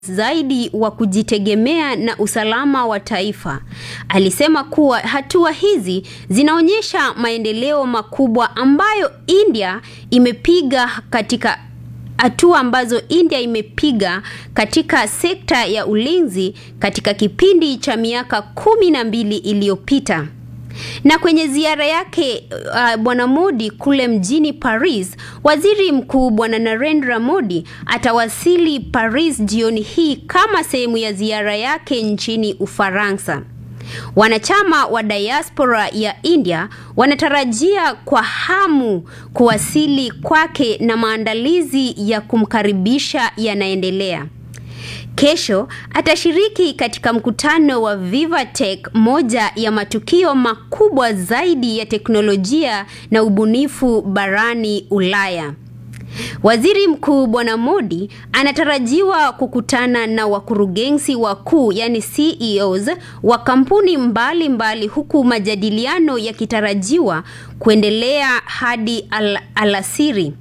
zaidi wa kujitegemea na usalama wa taifa. Alisema kuwa hatua hizi zinaonyesha maendeleo makubwa ambayo India imepiga katika hatua ambazo India imepiga katika sekta ya ulinzi katika kipindi cha miaka kumi na mbili iliyopita. Na kwenye ziara yake uh, Bwana Modi kule mjini Paris, Waziri Mkuu Bwana Narendra Modi atawasili Paris jioni hii kama sehemu ya ziara yake nchini Ufaransa. Wanachama wa diaspora ya India wanatarajia kwa hamu kuwasili kwake na maandalizi ya kumkaribisha yanaendelea. Kesho atashiriki katika mkutano wa Vivatech, moja ya matukio makubwa zaidi ya teknolojia na ubunifu barani Ulaya. Waziri Mkuu Bwana Modi anatarajiwa kukutana na wakurugenzi wakuu yani CEOs wa kampuni mbalimbali mbali, huku majadiliano yakitarajiwa kuendelea hadi al alasiri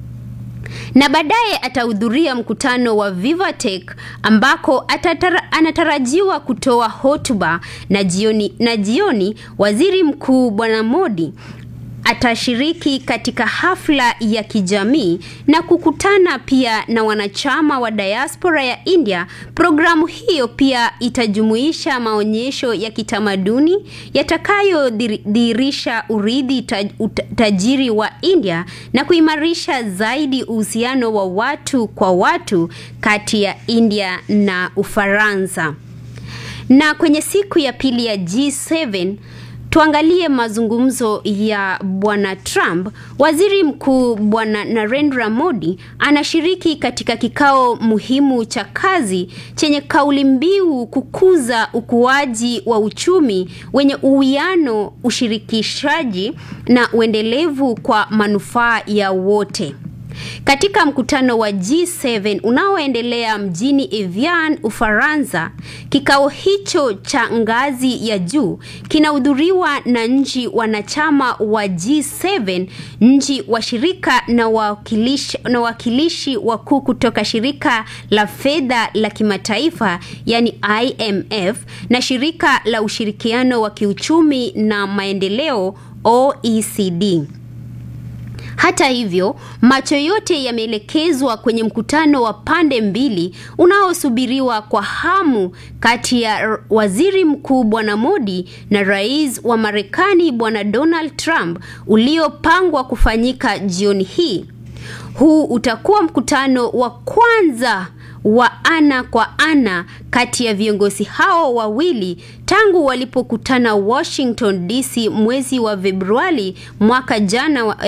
na baadaye atahudhuria mkutano wa Vivatech ambako atatara, anatarajiwa kutoa hotuba na jioni, na jioni waziri mkuu Bwana Modi atashiriki katika hafla ya kijamii na kukutana pia na wanachama wa diaspora ya India. Programu hiyo pia itajumuisha maonyesho ya kitamaduni yatakayodhihirisha urithi taj, tajiri wa India na kuimarisha zaidi uhusiano wa watu kwa watu kati ya India na Ufaransa. Na kwenye siku ya pili ya G7 Tuangalie mazungumzo ya Bwana Trump. Waziri Mkuu Bwana Narendra Modi anashiriki katika kikao muhimu cha kazi chenye kauli mbiu kukuza ukuaji wa uchumi wenye uwiano, ushirikishaji na uendelevu kwa manufaa ya wote. Katika mkutano wa G7 unaoendelea mjini Evian, Ufaransa, kikao hicho cha ngazi ya juu kinahudhuriwa na nchi wanachama wa G7, nchi washirika na wawakilishi na wawakilishi wakuu kutoka shirika la fedha la kimataifa yani IMF na shirika la ushirikiano wa kiuchumi na maendeleo OECD. Hata hivyo, macho yote yameelekezwa kwenye mkutano wa pande mbili unaosubiriwa kwa hamu kati ya Waziri Mkuu Bwana Modi na Rais wa Marekani Bwana Donald Trump uliopangwa kufanyika jioni hii. Huu utakuwa mkutano wa kwanza wa ana kwa ana kati ya viongozi hao wawili tangu walipokutana Washington DC mwezi wa Februari mwaka jana wa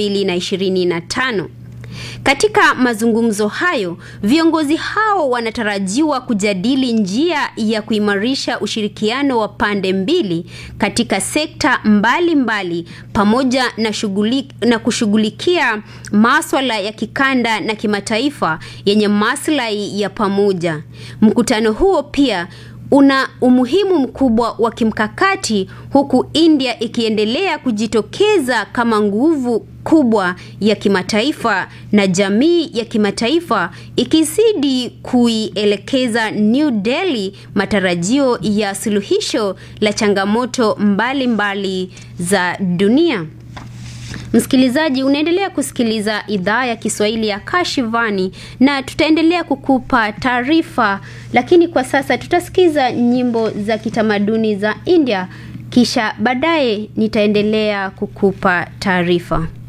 2025. Katika mazungumzo hayo, viongozi hao wanatarajiwa kujadili njia ya kuimarisha ushirikiano wa pande mbili katika sekta mbalimbali mbali, pamoja na shughuli, na kushughulikia maswala ya kikanda na kimataifa yenye maslahi ya pamoja. Mkutano huo pia una umuhimu mkubwa wa kimkakati huku India ikiendelea kujitokeza kama nguvu kubwa ya kimataifa na jamii ya kimataifa ikizidi kuielekeza New Delhi matarajio ya suluhisho la changamoto mbalimbali mbali za dunia. Msikilizaji, unaendelea kusikiliza idhaa ya Kiswahili ya Kashivani na tutaendelea kukupa taarifa, lakini kwa sasa tutasikiza nyimbo za kitamaduni za India, kisha baadaye nitaendelea kukupa taarifa.